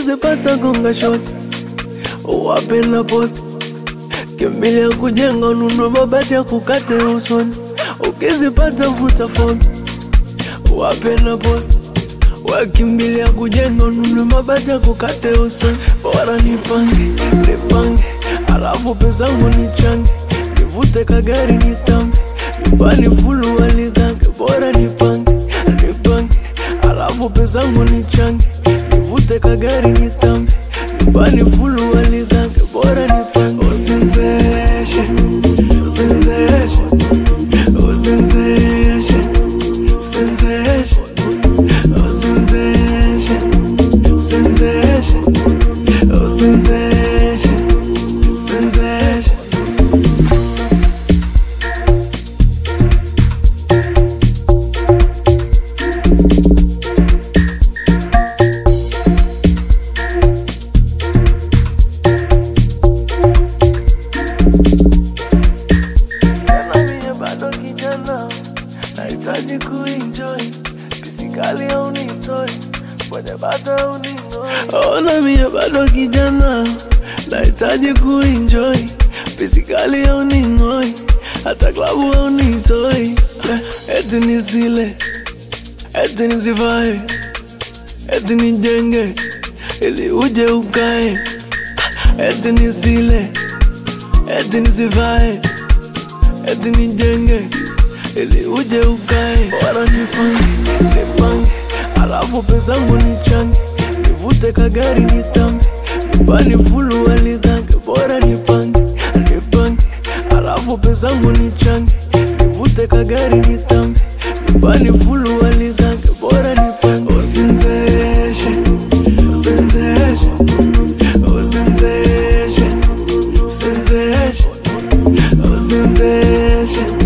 ukizipata gonga shoti wape na posti kimbilia kujenga ununue mabati ya kukate usoni ukizipata vuta foni wape na posti wakimbilia kujenga ununue mabati ya kukate usoni bora nipange nipange alafu pezangu nichange nivute kagari nitambe nyumbani fulu waligange bora nipange nipange alafu pezangu nichange nivute kagari nitambe nyumbani fulu waligange bora nipange usinzeshe usinzeshe usinzeshe usinzeshe usinzeshe usinzeshe usinzeshe usinzeshe Tena mie bado kijana, nahitaji kuenjoy pisikali au nitoi kwenye bata au ning'oi. Ona mie bado kijana, nahitaji kuenjoy pisikali au ning'oi, hata klabu au nitoi, Eh, eti nisile, eti nisivae, eti nijenge ili uje ukae, eti nisile, eti nisivae eti nijenge ili uje ukae, bora nipange nipange, alafu pezangu nichange, nivute kagari nitambe, nyumbani fulu waligange, bora nipange nipange, alafu pezangu nichange, nivute kagari nitambe, nyumbani fulu waligange, bora nipange usinzeshe usinzeshe usinzeshe usinzeshe usinzeshe